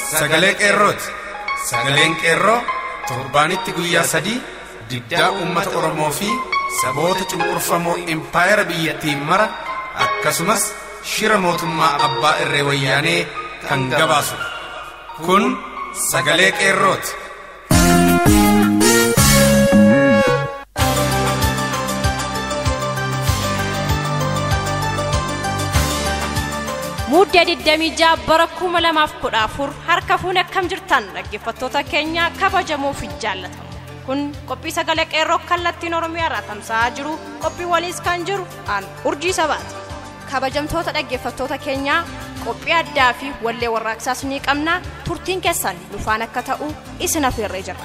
sagalee qeerrooti sagaleen qeerroo torbaanitti guyyaa sadii diddaa uummata oromoo fi saboota cunqurfamoo impaayera biyyattiin mara akkasumas shira mootummaa abbaa irree wayyaanee kan gabaasu kun sagalee qeerrooti. Muddee 26 bara 2014 harka fuune akkam jirtan dhaggeeffattoota keenya kabajamoo fi jaallatamu. Kun qophii sagalee qeerroo kallattiin Oromiyaa irraa tamsa'aa jiru qophii waliis kan jiru aan urjii sabaati. Kabajamtoota dhaggeeffattoota keenyaa qophii addaa fi wallee warraaqsaas ni qabna turtiin keessan dhufaan akka ta'u isin afeerree jirra.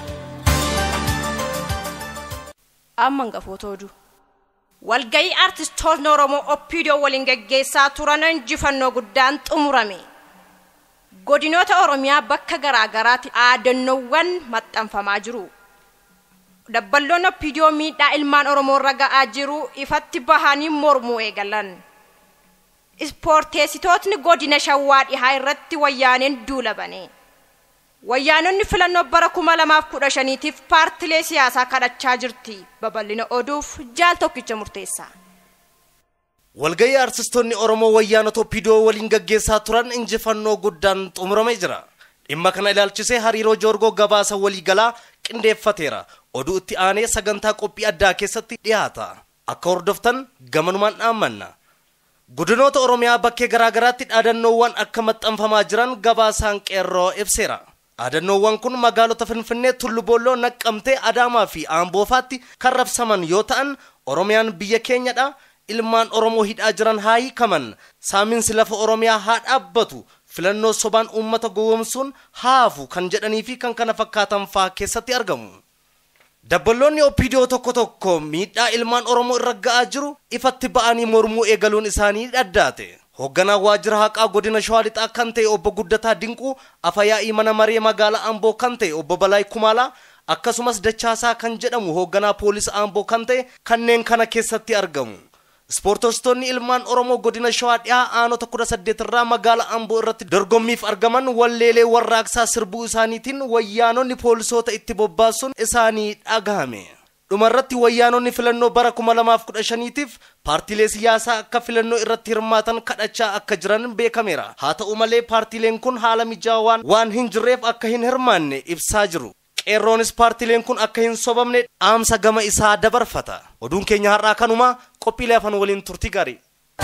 Amma hangafoota oduu. walgayii aartistoonni oromoo oppiidiyoo waliin geggeessaa turan injifannoo guddaan xumurame godinoota oromiyaa bakka garaagaraatti dhaadannoowwan maxxanfamaa jiru dabballoonni oppiidiyoo miidhaa ilmaan oromoo irra ga'aa jiru ifatti bahanii mormuu eegalan ispoorteessitootni godina shawaa dhihaa irratti wayyaaneen duula bane wayyaanonni filannoo bara kuma lamaaf kudha shaniitiif paartilee siyaasaa kadhachaa jirti babal'ina oduuf jaal tokkicha murteessa. walgayii aartistoonni oromoo wayyaanota oppiidiyoo waliin gaggeessaa turan injifannoo guddaan xumuramee jira dhimma kana ilaalchisee hariiroo joorgoo gabaasa waliigalaa qindeeffateera oduu itti aanee sagantaa qophii addaa keessatti dhiyaata akka hordoftan gamanumaan dhaammanna godinoota oromiyaa bakkee garaagaraatti dhaadannoowwan akka maxxanfamaa jiran gabaasaan qeerroo ibseera dhaadannoowwan kun magaalota finfinnee tullubooloo naqqamtee adaamaa fi aamboofaatti kan rabsaman yoo ta'an oromiyaan biyya keenyadha ilmaan oromoo hidhaa jiran haa hiikaman saaminsi lafa oromiyaa haa dhaabbatu filannoo sobaan uummata gowwomsuun haafu kan jedhanii fi kan kana fakkaatan faa keessatti argamu dabballoonni oppiidiyoo tokko tokko miidhaa ilmaan oromoo irra ga'aa jiru ifatti ba'anii mormuu eegaluun isaanii dhaddaate hoogganaa waajjira haqaa godina shawaa lixaa kan ta'e obbo guddataa dinquu afayaa'ii mana maree magaalaa amboo kan ta'e obbo balaay kumaalaa akkasumas dachaasaa kan jedhamu hoogganaa poolisii amboo kan ta'e kanneen kana keessatti argamu ispoortostonni ilmaan oromoo godina shawaa dhihaa aanota kudha saddeet irraa magaalaa amboo irratti dorgommiif argaman walleelee warraaqsaa sirbuu isaaniitiin wayyaanonni poolisoota itti bobbaasuun isaanii dhagahame dhumarratti wayyaanonni filannoo bara 2015tiif paartiilee siyaasaa akka filannoo irratti hirmaatan kadhachaa akka jiran beekameera haa ta'u malee paartiileen kun haala mijaawaan waan hin jirreef akka hin hirmaanne ibsaa jiru qeerroonis paartiileen kun akka hin sobamne dhaamsa gama isaa dabarfata oduun keenya har'aa kanuma qophiilee afaan waliin turtii gaarii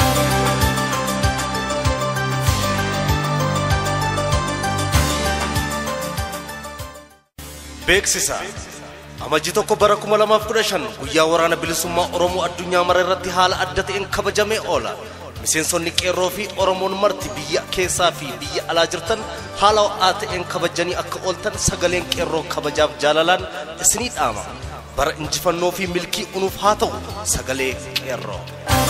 beeksisa amajji tokko bara 2015 guyyaa waraana bilisummaa oromoo addunyaa mara irratti haala adda ta'een kabajamee oola miseensonni qeerroo fi oromoon marti biyya keessaa fi biyya alaa jirtan haala ho'aa ta'een kabajanii akka ooltan sagaleen qeerroo kabajaaf jaalalaan isinii dhaama bara injifannoo fi milkii unuuf haa ta'u sagalee qeerroo.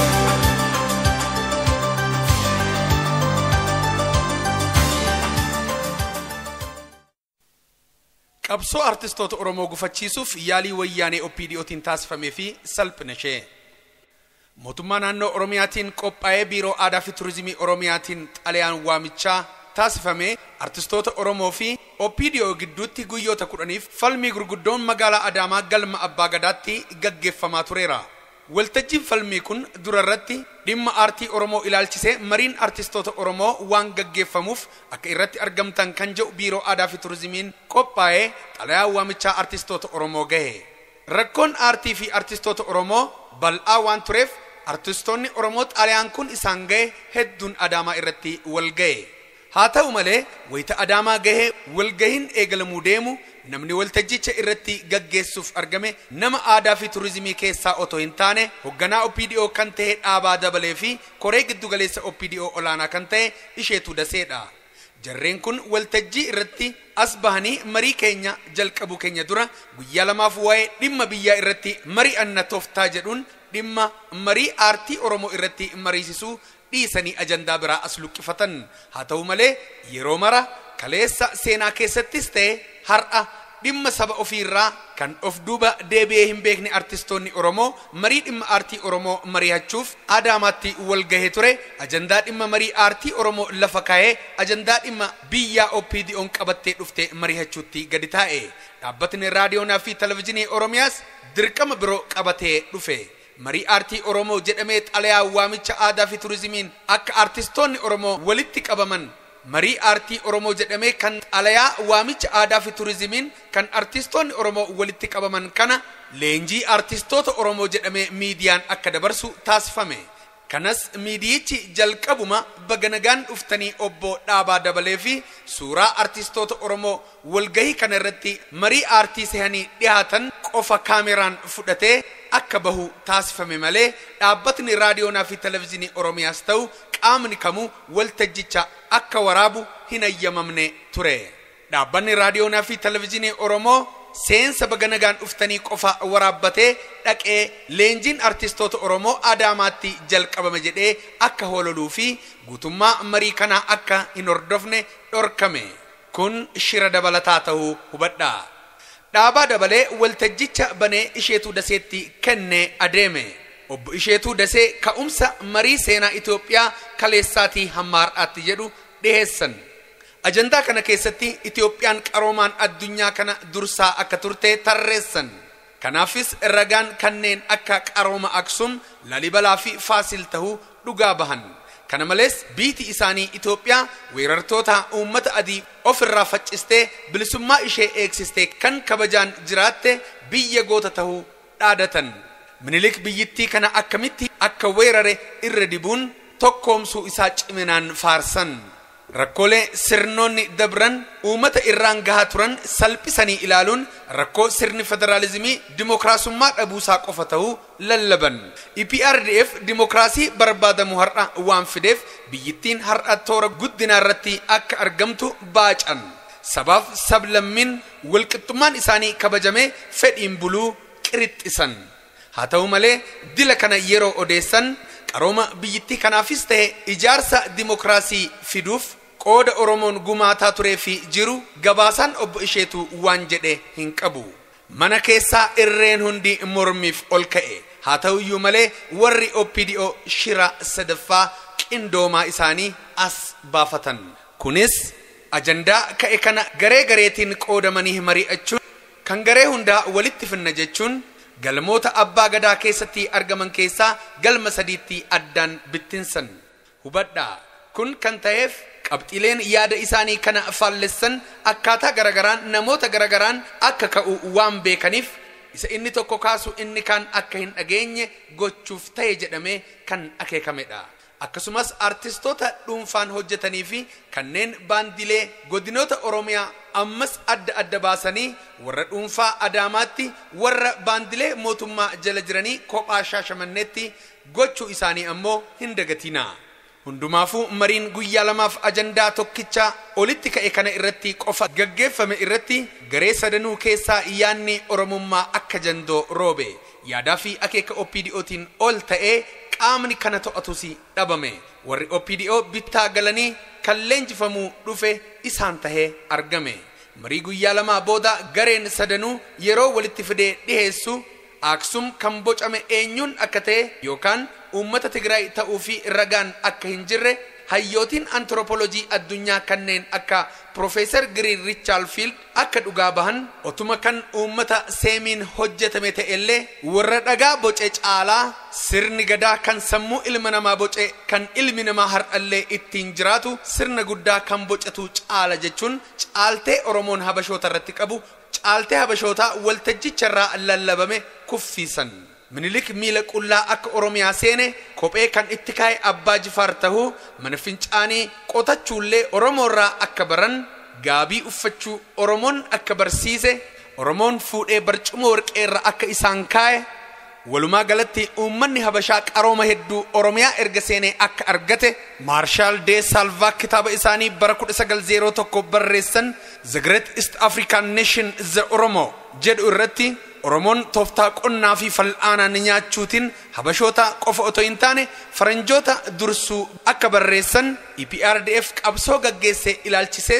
qabsoo artistoota oromoo gufachiisuuf yaalii wayyaanee opdootiin taasifamee fi salphina ishee mootummaa naannoo oromiyaatiin qophaa'ee biiroo aadaa fi turizimii oromiyaatiin xalayaan waamichaa taasifamee artistoota oromoo fi opdoo gidduutti guyyoota kudhaniif falmii gurguddoon magaalaa adaamaa galma abbaa gadaatti gaggeeffamaa tureera waltajjiin falmii kun durarratti dhimma aartii oromoo ilaalchisee mariin artistoota oromoo waan gaggeeffamuuf akka irratti argamtan kan jedhu biiroo aadaa fi turizimiin qophaa'ee xalayaa waamichaa artistoota oromoo gahe rakkoon aartii fi artistoota oromoo bal'aa waan tureef artistoonni oromoo xalayaan kun isaan gahe hedduun adaamaa irratti wal gahe haa ta'u malee wayita adaamaa gahe walgahiin eegalamuu deemu namni waltajjicha irratti gaggeessuuf argame nama aadaa fi turizimii keessaa otoo hin taane hoogganaa opdoo kan ta'e dhaabaa dabalee fi koree giddugaleessa opdoo olaanaa kan ta'e isheetu daseedha jarreen kun waltajjii irratti as bahanii marii keenya jalqabu keenya dura guyyaa lamaaf waa'ee dhimma biyyaa irratti marii anna tooftaa jedhuun dhimma marii aartii oromoo irratti mariisisuu dhiisanii ajandaa biraa as luqqifatan haa ta'u malee yeroo mara kaleessa seenaa keessattis ta'e har'a dhimma saba ofiirraa kan of duuba deebi'ee hin beekne artistoonni Oromoo marii dhimma aartii Oromoo mari'achuuf Adaamaatti wal gahee ture. Ajandaa dhimma marii aartii Oromoo lafa kaa'ee ajandaa dhimma biyyaa OPDO'n qabattee dhufte mari'achuutti gadi taa'e. Dhaabbatni raadiyoonaa fi televizyiinii Oromiyaas dirqama biroo qabatee dhufe. Marii aartii Oromoo jedhamee xalayaa waamicha aadaa fi turizimiin akka artistoonni Oromoo walitti qabaman marii aartii Oromoo jedhamee kan xalayaa waamicha aadaa fi turizimiin kan artistoonni Oromoo walitti qabaman kana leenjii artistoota Oromoo jedhamee miidiyaan akka dabarsu taasifame. Kanas miidiyichi jalqabuma baga nagaan dhuftanii obbo Dhaabaa Dabalee fi suuraa artistoota Oromoo walgahii kana irratti marii aartii sehanii dhiyaatan qofa kaameraan fudhatee akka bahu taasifame malee dhaabbatni raadiyoonaa fi televizyiinii Oromiyaas ta'u qaamni kamuu waltajjicha akka waraabu hin ayyamamne ture. Dhaabbanni raadiyoonaa fi televizyiinii Oromoo seensa baga nagaan dhuftanii qofa waraabbatee dhaqee leenjiin artistoota Oromoo Adaamaatti jalqabame jedhee akka hoololuu fi guutummaa marii kanaa akka hin hordofne dhorkame. Kun shira dabalataa ta'uu hubadhaa. Dhaabaa dabalee waltajjicha banee isheetuu daseetti kennee adeeme. Obbo Isheetuu Dasee ka'umsa marii seenaa Itoophiyaa kaleessaatii hamma har'aatti jedhu dhiheessan. Ajandaa kana keessatti Itoophiyaan qaroomaan addunyaa kana dursaa akka turte tarreessan. Kanaafis ragaan kanneen akka qarooma Aksum, Lalibalaa fi Faasil tahuu dhugaa bahan. Kana malees biiti isaanii Itoophiyaa weerartoota uummata adii ofirraa faccistee bilisummaa ishee eegsistee kan kabajaan jiraatte biyya goota tahuu dhaadatan. Minilik biyyittii kana akkamitti akka weerare irra dibuun tokkoomsuu isaa ciminaan faarsan. Rakkoolee sirnoonni dabran uummata irraan gahaa turan salphisanii ilaaluun rakkoo sirni federaalizimii dimookiraasummaa dhabuusaa qofa ta'uu lallaban. EPRDF dimookiraasii barbaadamu har'a waan fideef biyyittiin har'a toora guddinaa irratti akka argamtu baacan. Sabaaf sablammiin walqixxummaan isaanii kabajamee fedhiin buluu qirixxisan. Haa ta'u malee dila kana yeroo odeessan qarooma biyyittii kanaafis ta'e ijaarsa dimookiraasii fiduuf qooda Oromoon gumaataa turee fi jiru gabaasaan obbo Isheetu waan jedhe hin qabu. Mana keessaa irreen hundi mormiif ol ka'e. Haa ta'uyyuu malee warri OPDO shira sadaffaa qindoomaa isaanii as baafatan. Kunis ajandaa ka'e kana garee gareetiin qoodamanii mari'achuun kan garee hundaa walitti finna jechuun galmoota abbaa gadaa keessatti argaman keessaa galma sadiitti addaan bittinsan hubadhaa kun kan ta'eef qabxiileen yaada isaanii kana faallessan akkaataa garagaraan namoota garagaraan akka ka'u waan beekaniif isa inni tokko kaasu inni kaan akka hin dhageenye gochuuf ta'e jedhamee kan akeekamedha. akkasumas artistoota dhuunfaan hojjetanii fi kanneen baandilee godinoota oromiyaa ammas adda adda baasanii warra dhuunfaa adaamaatti warra baandilee mootummaa jala jiranii kophaa shaashamanneetti gochuu isaanii ammoo hin dagatinaa. Hundumaafuu mariin guyyaa lamaaf ajandaa tokkicha olitti ka'e kana irratti qofa gaggeeffame irratti garee sadanuu keessaa yaanni oromummaa akka jandoo roobe yaadaa fi akeeka OPDOtiin ol ta'ee qaamni kana to'atus dhabame warri OPDO bittaa galanii kan leenjifamuu dhufe isaan tahee argame marii guyyaa lamaa booda gareen sadanuu yeroo walitti fidee dhiheessu Aksum kan bocame eenyuun akka ta'e yookaan uummata Tigraay ta'uu fi ragaan akka hin jirre hayyootiin antiroopolojii addunyaa kanneen akka Profeesar Giriin Riichaal Fiild akka dhugaa bahan otuma kan uummata seemiin hojjetame ta'ellee warra dhagaa boce caalaa sirni gadaa kan sammuu ilma namaa boce kan ilmi namaa har'allee ittiin jiraatu sirna guddaa kan bocetu caala jechuun caaltee Oromoon habashoota irratti qabu caaltee habashootaa waltajjicharraa lallabame kuffiisan. Minilik miila qullaa akka Oromiyaa seene kophee kan itti kaa'e abbaa jifaar tahuu mana fincaanii qotachuullee Oromoorraa akka baran gaabii uffachuu Oromoon akka barsiise Oromoon fuudhee barcuma warqeerra akka isaan kaa'e walumaa galatti uummanni habashaa qarooma hedduu Oromiyaa erga seenee akka argate maarshaal dee saalvaa kitaaba isaanii bara 1901 barreessan The Great East African Nation The Oromo jedhu irratti Oromoon tooftaa qonnaa fi fal'aanaan nyaachuutiin habashoota qofa otoo hin taane faranjoota dursuu akka barreessan EPRDF qabsoo gaggeesse ilaalchisees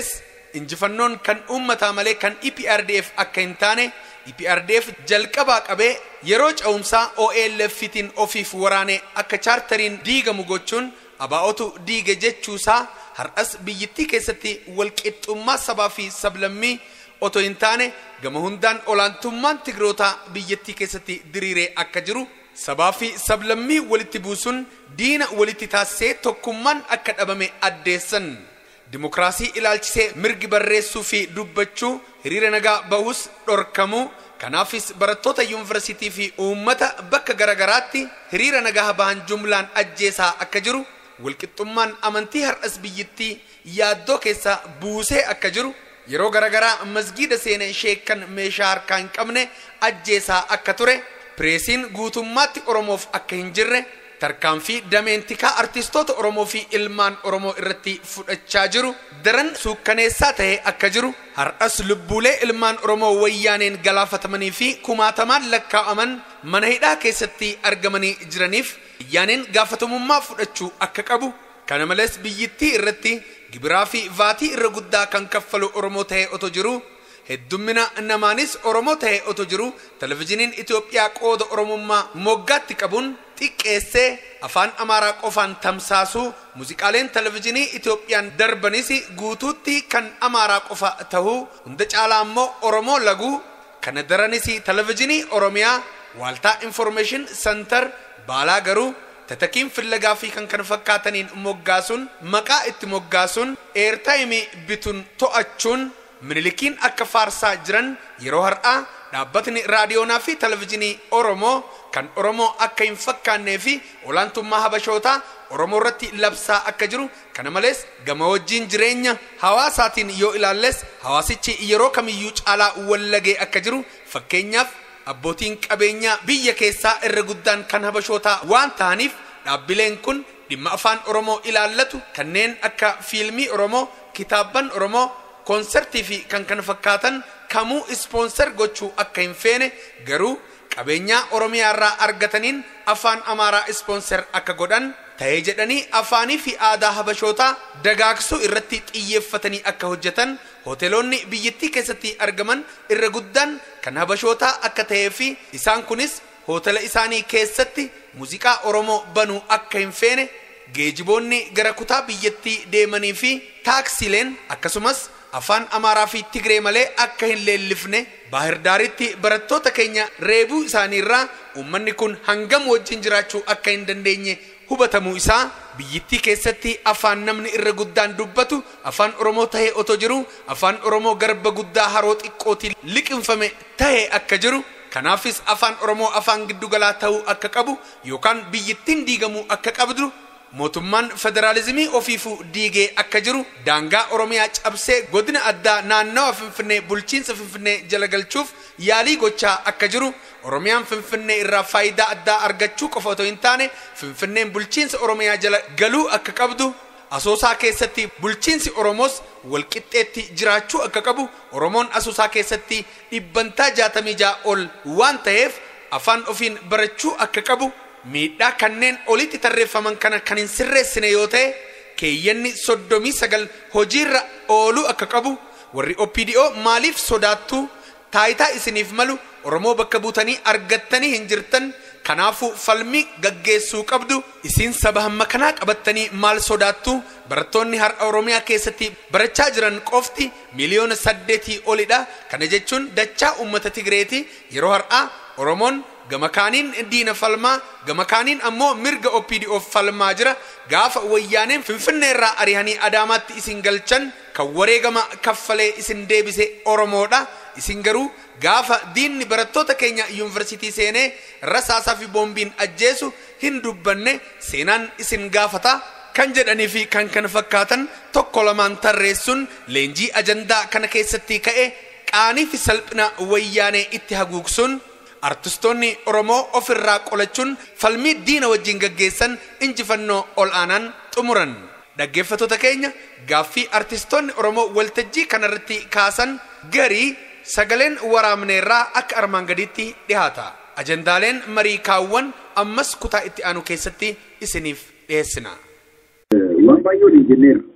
injifannoon kan uummataa malee kan EPRDF akka hin taane EPRDF jalqabaa qabee yeroo ca'umsaa OLF'tiin ofiif waraanee akka chaartariin diigamu gochuun abaa'otu diige jechuusaa har'as biyyittii keessatti walqixxummaa sabaa fi sablammii otoo hin taane gama hundaan olaantummaan tigrootaa biyyattii keessatti diriiree akka jiru sabaa fi sablammii walitti buusuun diina walitti taasisee tokkummaan akka dhabame addeessan dimokiraasii ilaalchisee mirgi barreessuu fi dubbachuu hiriira nagaa bahus dhorkamuu kanaafis barattoota yuunivarsiitii fi uummata bakka garagaraatti hiriira nagaa bahan jumlaan ajjeesaa akka jiru walqixxummaan amantii har'as biyyittii yaaddoo keessa buusee akka jiru yeroo garagaraa masgiida seenee sheekkan meeshaa harkaa hin qabne ajjeesaa akka ture pireesiin guutummaatti oromoof akka hin jirre tarkaanfii dameentikaa artistoota oromoo fi ilmaan oromoo irratti fudhachaa jiru daran suukkaneessaa ta'ee akka jiru har'as lubbuulee ilmaan oromoo wayyaaneen galaafatamanii fi kumaatamaan lakkaa'aman mana hidhaa keessatti argamanii jiraniif wayyaaneen gaafatamummaa fudhachuu akka qabu kana malees biyyittii irratti gibiraa fi vaatii irra guddaa kan kaffalu oromoo ta'ee otoo jiru heddummina namaanis oromoo ta'ee otoo jiru televizhiniin itiyoophiyaa qooda oromummaa moggaatti qabuun xiqqeessee afaan amaaraa qofaan tamsaasuu muuziqaaleen televizhinii itiyoophiyaan darbanis guutuutti kan amaaraa qofa tahuu hunda caalaa immoo oromoo laguu kana daranis televizhinii oromiyaa waaltaa informeeshin santar baalaa garuu tatakiin fillagaa fi kan kana fakkaataniin moggaasuun maqaa itti moggaasuun eertaayimii bituun to'achuun minilikiin akka faarsaa jiran yeroo har'aa dhaabbatni raadiyoonaa fi televizhinii oromoo kan oromoo akka hin fakkaannee fi olaantummaa habashootaa oromoo irratti labsaa akka jiru kana malees gama wajjiin jireenya hawaasaatiin yoo ilaalles hawaasichi yeroo kamiyyuu caalaa wallagee akka jiru fakkeenyaaf abbootiin qabeenyaa biyya keessaa irra guddaan kan habashootaa waan ta'aniif dhaabbileen kun dhimma afaan oromoo ilaallatu kanneen akka fiilmii oromoo kitaabban oromoo koonsertii fi kan kana fakkaatan kamuu ispoonser gochuu akka hin feene garuu qabeenyaa oromiyaa irraa argataniin afaan amaaraa ispoonser akka godhan ta'ee jedhanii afaanii fi aadaa habashootaa dagaagsuu irratti xiyyeeffatanii akka hojjetan hoteelonni biyyattii keessatti argaman irra guddaan kan habashootaa akka ta'ee fi isaan kunis hoteela isaanii keessatti muuziqaa oromoo banuu akka hin feene geejiboonni gara kutaa biyyattii deemanii fi taaksileen akkasumas afaan amaaraa fi tigree malee akka hin leellifne baahirdaaritti barattoota keenya reebuu isaaniirraa uummanni kun hangam wajjin jiraachuu akka hin dandeenye hubatamuu isaa biyyittii keessatti afaan namni irra guddaan dubbatu afaan oromoo tahee otoo jiru afaan oromoo garba guddaa haroo xiqqootiin liqinfame tahee akka jiru kanaafis afaan oromoo afaan giddugalaa ta'uu akka qabu yookaan biyyittiin diigamuu akka qabdu mootummaan federaalizimii ofiifuu diigee akka jiru daangaa oromiyaa cabsee godina addaa naannawa finfinnee bulchiinsa finfinnee jala galchuuf yaalii gochaa akka jiru oromiyaan finfinnee irraa faayidaa addaa argachuu qofa otoo hin taane finfinneen bulchiinsa oromiyaa jala galuu akka qabdu asoosaa keessatti bulchiinsi oromoos walqixxeetti jiraachuu akka qabu oromoon asoosaa keessatti dhibbantaa jaatamii jaa ol waan ta'eef afaan ofiin barachuu akka qabu miidhaa kanneen olitti tarreeffaman kana kan hin sirreessine yoo ta'e keeyyanni soddomii sagal hojiirra ooluu akka qabu warri OPDO maaliif sodaattu taayitaa isiniif malu Oromoo bakka buutanii argattanii hin jirtan kanaafuu falmii gaggeessuu qabdu isiin saba hamma kanaa qabattanii maal sodaattu barattoonni har'a Oromiyaa keessatti barachaa jiran qofti miliyoona saddeetii olidha kana jechuun dachaa uummata Tigreeti yeroo har'aa Oromoon gama kaaniin diina falmaa gama kaaniin ammoo mirga OPDO falmaa jira gaafa wayyaaneen finfinnee irraa arihanii adaamaatti isin galchan kan wareegama kaffalee isin deebise oromoodha isin garuu gaafa diinni barattoota keenya yuunivarsiitii seenee rasaasaa fi boombiin ajjeesu hin dubbanne seenaan isin gaafata kan jedhanii fi kan kana fakkaatan tokko lamaan tarreessuun leenjii ajandaa kana keessatti ka'e qaanii fi salphina wayyaanee itti haguugsuun artistoonni oromoo ofirraa qolachuun falmii diina wajjin gaggeessan injifannoo ol aanaan xumuran dhaggeeffattoota keenya gaaffii artistoonni oromoo waltajjii kanarratti kaasan garii sagaleen waraabneerraa akka armaan gadiitti dhihaata ajandaaleen marii kaawwan ammas kutaa itti aanu keessatti isiniif dhiyeessina. waan baay'ee waliin jenneerra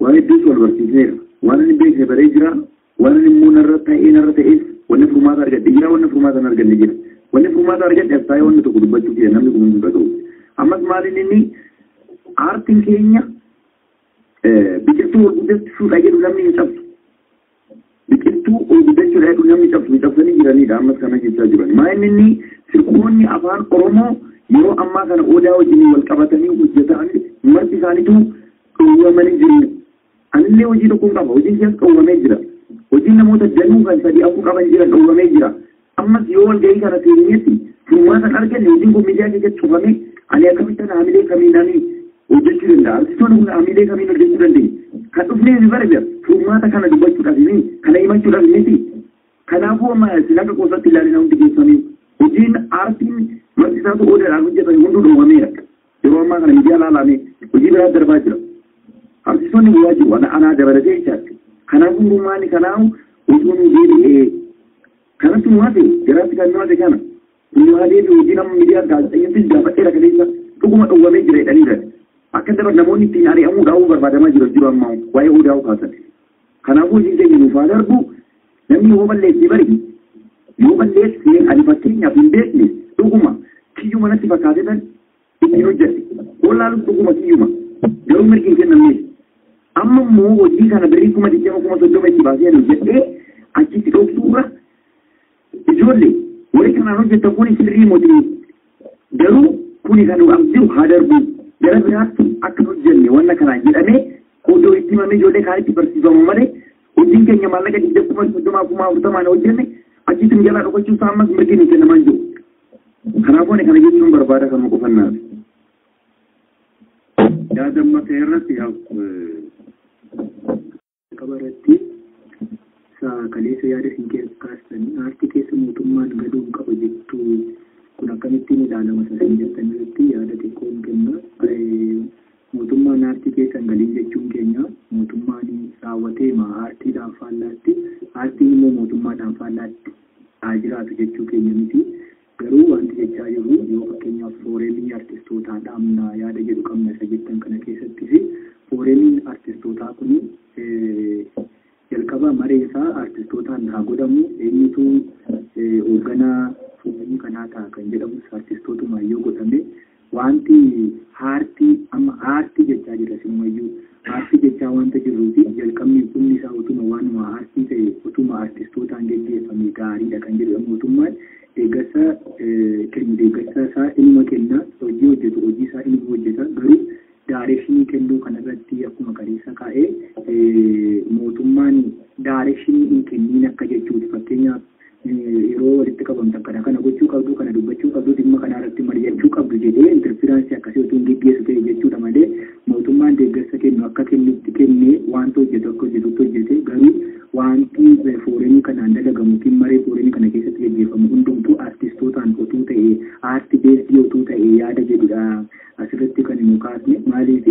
waa hedduus wal barsiisneera waan inni beekne baree jira waan inni immoo narra ta'ee narra ta'ees wanni furmaata argadhe jira wanni furmaata hin arganne jira wanni furmaata argadhe as taa'ee wanni tokko dubbachuu jira namni kun hundi dhaga'u ammas maaliin inni aartiin keenya biqiltuu ol guddachuudha jedhu namni hin cabsu biqiltuu ol guddachuudha jedhu namni cabsu hin cabsanii jiranidha ammas kana jechaa jiran maa inni inni sirboonni afaan oromoo yeroo ammaa kana odaa wajjin wal qabatanii hojjetan marti isaaniitu dhowwamanii jiru anillee hojii tokko qaba hojiin keessa dhowwamee jira hojiin namoota danuu kan sadii afur qaban jiran dhowwamee jira ammas yoo walgahii kana seenetti furmaatan arganne hojiin kun miidiyaa keessatti cufame ani akkamittan haamilee kamiin ani hojjechuu danda'a artistoonni kun haamilee kamiin hojjechuu dandeenya kan dhufnee ni bara jira furmaata kana dubbachuudhaaf ni kana himachuudhaaf miti kanaafuu amma isin akka qoosatti ilaalina hundi keessanii hojiin aartiin martisaatu odaadhaan hojjetan hunduu dhowwameera yeroo ammaa kana miidiyaa laalame hojii biraa darbaa jira artistoonni bu'aa jiru ana anaa dabalatee jechaatti kanaafuu dhumaani kanaafu osoo nu deebi'ee kanatti nu hafe garaatti kan nu hafe kana nu haa deebi'u hojii nama miidiyaa gaazexeessatti gaafadheera kaleessa dhuguma dhowwamee jira jedhaniidha akka dabar namoonni ittiin ari'amuu dhaa'uu barbaadamaa jiru jiru amma waa'ee odaa'uu kaasan kanaafuu hojiin keenya nuuf haa darbu namni yoo balleessee bari yoo balleessee ani fakkeenyaaf hin beekne dhuguma kiyyuma natti fakkaate tan ittiin hojjette wallaalu dhuguma kiyyuma garuu mirgi hin kennamneef amma immoo hojii kana birrii kuma digdama kuma soddoma itti baasee ani hojjedhee achitti dhoksuurra ijoollee warri kanaan hojjettan kun sirrii mootii garuu kuni kan nuuf jiru haa darbu gara biraatti akka hojjenne wanna kanaan jedhamee odoo itti himamee ijoollee kaanitti barsiifamu malee hojiin keenya maallaqa digdama kuma soddomaa kuma afurtamaan hojjenne achitti jalaa dhokachuun isaa ammas mirgi hin kennamaa jiru. Kanaafuu ani kana jechuun barbaada kan qofannaaf. yaadamma ta'e irratti qabaratti kaleessa yaada isin keessa kaastanii aartii keessa mootummaan galuun qaba jettu kun akkamittiin ilaalama sasin jettan irratti yaada xiqqoon kenna mootummaan aartii keessa hin galiin jechuun keenya mootummaan raawwatee maa aartiidhaan faallaatti aartiin immoo mootummaadhaan faallaatti haa jiraatu jechuu keenya miti garuu wanti jechaa jiru yoo fakkeenyaaf fooreenii artistootaa dhaamna yaada jedhu qabna isa jettan kana keessattis fooreniin artistootaa kun jalqaba maree isaa artistootaan haa godhamu eenyutu hoogganaa fooreenii kanaa ta'a kan jedhamus artistootuma yoo godhame wanti aartii amma aartii jechaa jira sinumayyuu aartii jechaa wanta jirruufi jalqabni humni isaa utuma waanuma aartii ta'e utuma artistootaan geggeeffame gaariidha kan jedhu mootummaan deeggarsa kennu deeggarsa isaa inuma kenna hojii hojjetu hojii isaa inuma hojjeta garuu daarekshinii kennuu kanarratti akkuma kaleessa kaa'ee mootummaan daarekshinii hin kenniin akka jechuuti fakkeenyaaf yeroo walitti qabamtan kana kana gochuu qabdu kana dubbachuu qabdu dhimma kana irratti mari'achuu qabdu jedhee interfiraansii akkasii otoo hin geggeessu ta'e jechuudha malee mootummaan deeggarsa kennu akka kennutti kennee wanta hojjetu akka hojjetutti hojjete garuu wanti fooreenii kanaan dalagamu tiin maree fooreenii kana keessatti gaggeeffamu hundumtuu artistootaan otuu ta'e aarti beesdii otuu ta'e yaada jedhudha asirratti kan nu kaasne maaliif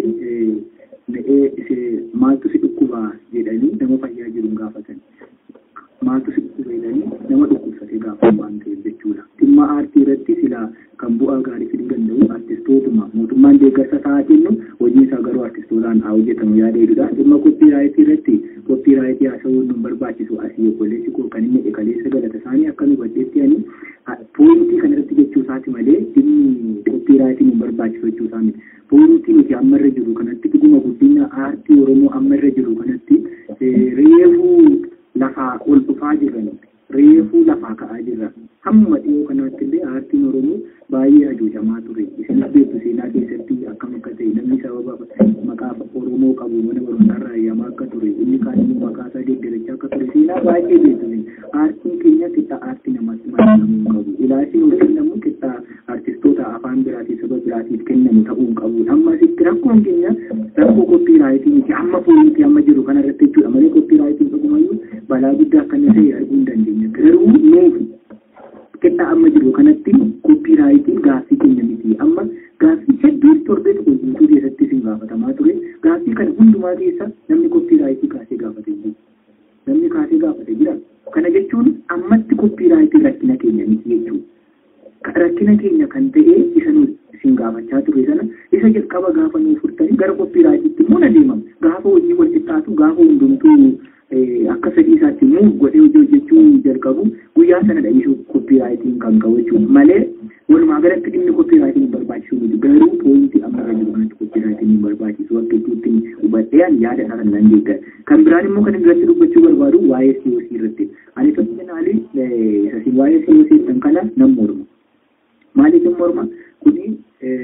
maaltu si dhukkuba jedhanii nama fayyaa jiru gaafatan maaltu si dhukkuba jedhanii nama dhukkubsate gaafatan waan ta'eef jechuudha dhimma aartii irratti sila kan bu'aa gaarii fiduu danda'u artistootuma mootummaan deeggarsa ta'aa kennu hojiin isaa garuu artistootaan haa hojjetamu yaada jedhudha dhimma koppiraayitii irratti koppiraayitii haasawuun nu barbaachisu asii obboleessi koo kan inni kaleessa galata isaanii akka nu baddeetti ani poointii kana irratti jechuu isaati malee dhimmi koppiraayitii nu barbaachisu jechuu isaa miti poointii nuti amma irra jiru kanatti dhuguma guddina aartii oromoo amma irra jiru kanatti reefuu lafaa ol dhufaa jiran reefuu lafaa ka'aa jirra hamma dhiyoo kanaatti illee aartiin oromoo baay'ee hajoojamaa ture isinis beektu seenaa keessatti akkam akka ta'e namni sababa maqaa oromoo qabu mana barumsaarraa eeyyamaa akka ture inni kaan immoo maqaa isaa deeggarachaa akka ture seenaa baay'ee beektu aartiin keenya qixxaa aartii namatti maxxanamuu qabu ilaalchiin ol kennamu qixxaa artistoota afaan biraatii saba biraatiif kennamu ta'uu qabu amma asitti rakkoon keenya rakkoo koppiraayitii miti amma fooniitii amma jiru kana irratti jechuudha malee koppiraayitiin dhugumayyuu balaa guddaa akka inni ta'e arguu hin dandeenya garuu nuufi qixxaa amma jiru kanatti koppiraayitiin gaaffii keenya miti amma gaaffii hedduu torbee tokko guutuu keessatti isin gaafatamaa ture gaaffii kana hundumaa keessa namni koppiraayitii kaasee gaafate jiru namni kaasee gaafate jira kana jechuun ammatti koppiraayitii rakkina keenya miti jechuudha rakkina keenya kan ta'e isa nu isin gaafachaa ture sana isa jalqaba gaafa nuu furtanii gara koppiraayitiitti immoo na deemam gaafa hojii wal fakkaatu gaafa hundumtuu akka fedhii isaatti muuf godhee hojii hojjechuu jalqabu guyyaa sana dha'iisuu koppiraayitiin kan qabu jechuudha malee walumaa galatti dhimmi koppiraayitiin barbaachisuu miti garuu pooyintii amma irra jiru kanatti koppiraayitiin barbaachisu akka itti hubadheen yaada isaa kan nan deeggar kan biraan immoo kan irratti dubbachuu barbaadu waa'ee COC irratti ani tokkinaalii isasi waa'ee COC kan kana nan morma maaliif hin morma kuni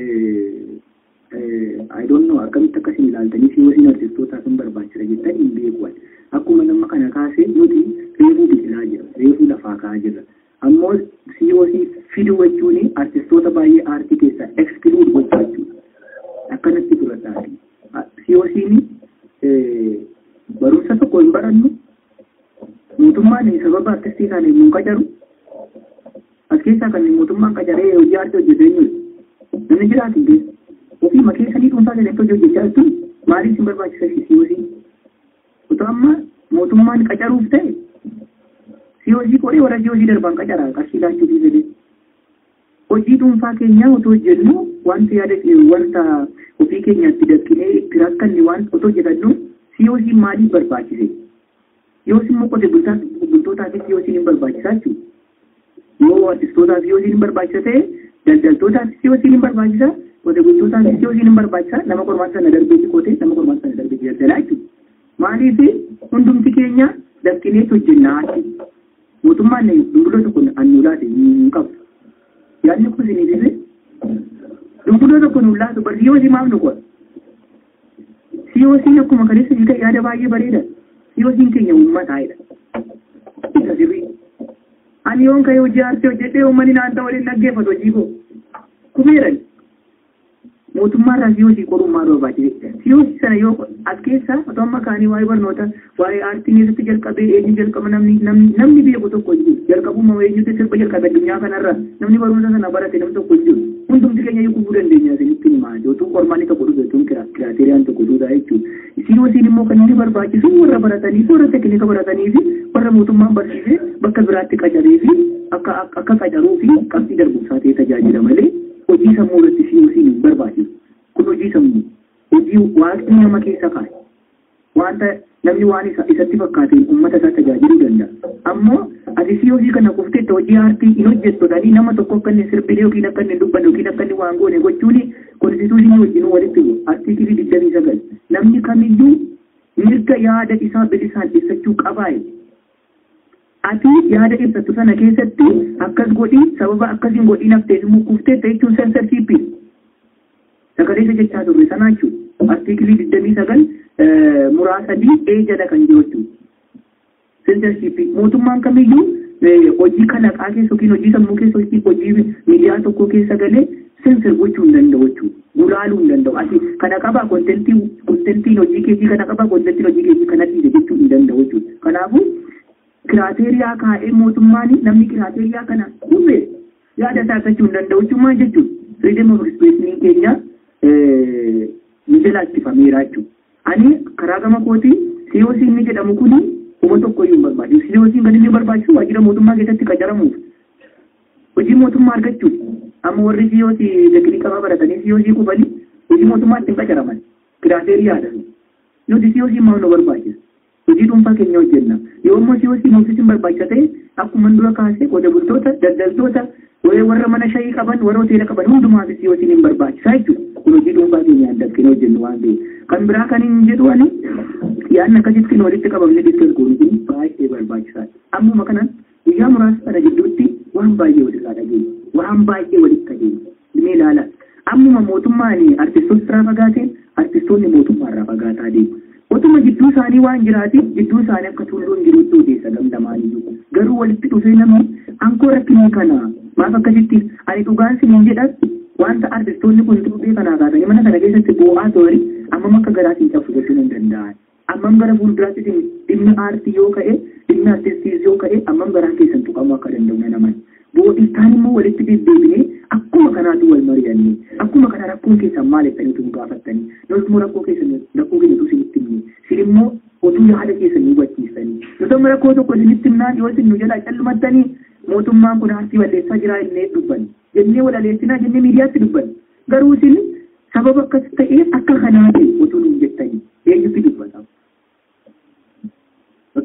I don't know akkamitti akkasiin ilaaltanii COC artistootaaf hin barbaachisa jettan hin beekuwan akkuma nama kana kaasee nuti reefuu biqilaa jira reefuu lafaa ka'aa jirra ammoo COC fiduu jechuun artistoota baay'ee aartii keessaa exclude gochuu jechuudha akkanatti fudhataati COC'n barumsa tokko hin barannu mootummaan sababa artistii isaanii nu qacaru as keessaa kan mootummaan qacaree hojii aartii hojjetu eenyudha namni jiraatu keessa ofii makeessanii dhuunfaa keessatti hojii hojjechaa jirtu maaliif sin barbaachisa COC otoo amma mootummaan qacaruuf ta'e COC qoree warra COC darban qacaraa qarshii laachuutii fedhe hojii dhuunfaa keenyaa otoo hojjennu wanta yaada wanta ofii keenyaatti daqqinee itti rakkanne waan otoo hojjetannu COC maaliif barbaachise yoos immoo qote bultootaafis COC hin barbaachisaa jechuudha yoo artistootaaf COC hin barbaachisa ta'e daldaltootaaf COC hin barbaachisa qote bultootaaf COC hin barbaachisa nama qormaata sana darbeetti qote nama qormaata sana darbeetti daldalaa jechuudha maaliif hundumti keenya daqqinee hojjennaa achi mootummaan dumbuloo tokko annuu laate hin qabu yaadni kun isin ibise dumbuloo tokko nu laatu bar COC maaf nu qola COC akkuma kaleessa jika yaada baay'ee bareeda COC keenya uummataa'edha isa sirrii ani yoon ka'ee hojii aartee hojjedhee uummanni naanta waliin dhaggeeffatu hojii koo kumeeran mootummaa irraa COC qoruun maal barbaachise COC sana yoo as keessa otoo amma kaanii waa'ee barnoota waa'ee aartii keessatti jalqabee eenyu jalqaba namni namni beeku tokko jiru jalqabuma eenyutti sirba jalqabe addunyaa kanarra namni barumsa sana barate namni tokko jiru hundumti keenya yoo kufuu dandeenya isinitti himaa yootuu qormaanni tokko dhufe tun kiraateeriyaan tokko duudhaa jechuudha COC immoo kan inni barbaachisu warra baratanii fi warra tekinika baratanii fi warra mootummaan barsiisee bakka biraatti qacaree fi akka akka qacaruu fi qabxii darbumsaa ta'ee tajaajila malee hojii sammuu irratti COC hin barbaachisu. Kun hojii sammuu, hojii waaqni nama keessa kaa'e. Wanta namni waan isa isatti fakkaateen uummata isaa tajaajiluu danda'a. Ammoo ati COC kana kufteetta hojii aartii hin hojjettotanii nama tokko akka inni sirbilee yookiin akka inni dubbanne yookiin akka inni waan goone gochuun konstituushinii wajjin walitti bu'u. Artiikilii digdamii sagal. Namni kamiyyuu mirga yaada isaa bilisaan ibsachuu qabaa'e. ati yaada ibsattu sana keessatti akkas godhii sababa akkasiin godhii nafteef immoo kufteetta jechuun sensorshipii sagaleessa jechaa turre sana jechuudha artiikilii digdamii sagal muraasadii ee jala kan jiru jechuudha sensorshipii mootummaan kamiyyuu hojii kalaqaa keessa yookiin hojii sammuu keessa hojii hojii miidiyaa tokko keessa galee sensor gochuu hin danda'u jechuudha gulaaluu hin danda'u ati kana qabaa kontentii kontentiin hojii keetii kana qabaa kontentiin hojii keetii kana dhiise jechuu hin danda'u jechuudha kanaafuu kiraateeriyaa kaa'ee mootummaan namni kiraateeriyaa kana dhufe yaada isaa argachuu hin danda'u jechuun jechuun firiidem of ekspreeshinii keenya ni jalaachifameera jechuudha. Ani karaa gama kootii COC inni jedhamu kuni huma tokko iyyuu hin barbaachisu. COC kan inni barbaachisu waajjira mootummaa keessatti qacaramuuf hojii mootummaa argachuudha. Amma warri COC tekinikama baratanii COC qubanii hojii mootummaatti hin qacaraman kiraateeriyaadha. Nuti COC maal nu barbaachisa? hojii dhuunfaa keenya hojjenna yoo ammoo COC nuufis hin barbaachisa ta'e akkuma dura kaasee qote bultoota daldaltoota warra mana shayii qaban warra hoteela qaban hundumaafis COC hin barbaachisa jechuudha kun hojii dhuunfaa keenya adda akkina hojjennu waan ta'eef kan biraa kan hin jedhu ani yaadni akkasitti walitti qabamne diskas goonu kun baay'ee barbaachisaadha ammuma kanan guyyaa muraasa sana gidduutti waan baay'ee walirraa dhageenya waan baay'ee walitti dhageenya ni ilaala ammuma mootummaan artistoota irraa fagaateen artistoonni mootummaa irraa fagaataa deemu Otuma gidduu isaanii waan jiraatiif gidduu isaanii akka tulluun jirutti odeessa gamdamaaniyyuu garuu walitti dhufee namni ankoo rakkinii kana maaf akkasitti ani dhugaan siniin jedhas wanta artistoonni kun tuubbee kanaa kaasanii mana kana keessatti bu'aa toori ammam akka garaatiin cabsu gochuu hin danda'an ammam gara fuulduraatti dhimmi aartii yoo ka'e dhimmi artistiis yoo ka'e ammam garaa keessan tuqamuu akka danda'u naman bu'uudhistaan immoo walitti deddeebinee akkuma kanaatu wal mari'annee akkuma kana rakkoon keessan maal jettanii utuu gaafattanii nus immoo rakkoo keessan rakkoo keenya utuu isinitti himne isin immoo utuu yaada keessan nu hubachiistanii nus amma rakkoo tokko isinitti himnaan yoo isin nu jalaa callumattanii mootummaan kun aartii balleessaa jira jennee dubbanne jennee walaleessinaa jennee miidiyaatti dubbanne garuu isin sababa akkas ta'ee akka kanaa ta'e utuu nuun jettanii eenyutti dubbata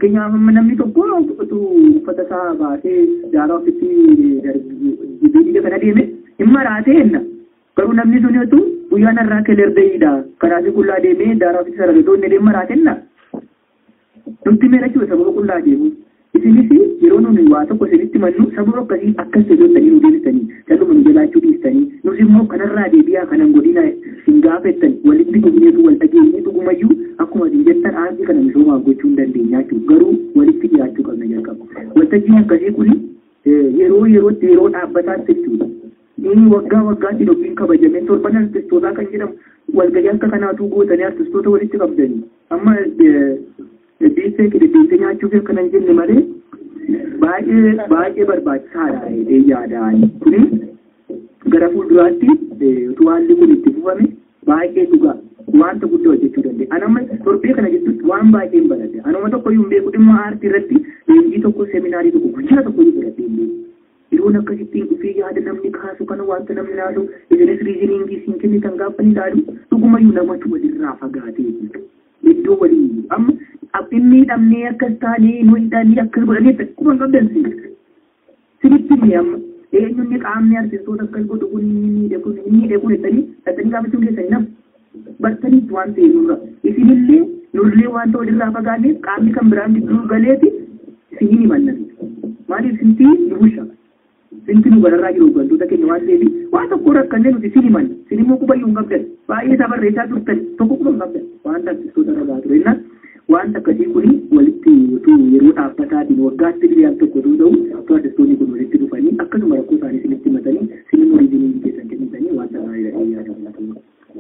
fakkeenyaaf amma namni tokko utuu uffata isaa baasee daaraa ofitti dibiidii kana deeme hin maraatee enna garuu namni sun utuu guyyaan irraa kelerdeeyidha karaasi qullaa deemee daaraa ofitti saragatoo inni deema maraatenna nutti meera jechuudha sababa qullaa deemu isinis yeroo nuni waa tokko isinitti mannu sababa akkasii akkas jedhottanii nu deebistanii caluma nu jalaachuu dhiistanii nus immoo kanarraa deebi'aa kanan godina hin gaafettan walitti dhugneetu wal dhageenye dhugumayyuu akkuma isin jettan aartii kana misoomaa gochuu hin dandeenya jechuudha garuu walitti dhiyaachuu qabna jalqaba waltajjiin akkasii kun yeroo yerootti yeroo dhaabbataatti jechuudha inni waggaa waggaatti dhoqiin kabajamee torban artistootaa kan jedhamu walgahii akka kanaatu gootanii artistoota walitti qabdanii amma diisee qididdiisee nyaachuuf akkanan jenne malee baay'ee baay'ee barbaachisaadha jedhee yaadaan kuni gara fuulduraatti utuu haalli kun itti fufame baay'ee dhugaa wanta guddaa hojjechuu dandeenya. Anamma torbee kana jechuun waan baay'een baradhe. Anuma tokko iyyuu beeku dhimma aartii irratti leenjii tokko seminaarii tokko guyyaa tokko iyyuu baradhe hin beeku. Yeroon akkasittiin dhufee yaada namni kaasu kana wanta namni laalu isinis riiziniingii siin kennitan gaafa ni laalu dhugumayyuu namatu walirraa fagaatee jiru. Iddoo waliin amma inni hidhamnee akkas taanee nu hidhanii akkas godhanii akkuma hin qabdansi. Sinitti ni amma eenyuun qaamni artistoota akkas godhu kun inni miidhagu inni miidhagu jettanii dhattanii gaafachuun keessan nama bartaniitti waan ta'e nurra isinillee nurlee wanta walirraa fagaanneef qaamni kan biraan gidduu galeeti isinii ni mannatu maaliif sintii ni busha sinti nu bararraa jiru hoggantoota keenya waan ta'eef waan tokko rakkannee nuti isin himanna isin immoo qubayyuu hin qabdan baay'ee isaa barreessaa turtan tokko quba hin qabdan wanta artistoota irraa ture innaan wanta akkasii kuni walitti utuu yeroo dhaabbataatiin waggaatti diriyaan tokko yoo ta'u utuu artistoonni kun walitti dhufanii akkasuma rakkoo isaanii isinitti himatanii isin immoo riizinii keessan kennitanii wanta gaariidha yaadamu.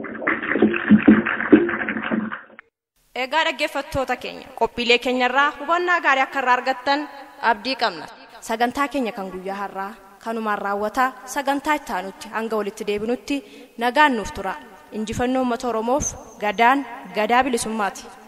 Egaa dhaggeeffattoota keenya qophiilee keenyarraa hubannaa gaarii akka irraa argattan abdii qabna. Sagantaa keenya kan guyyaa har'aa kanumaan raawwataa sagantaa itti aanutti hanga walitti deebinutti nagaan nuuf tura. Injifannoo uummata Oromoof gadaan gadaa bilisummaati.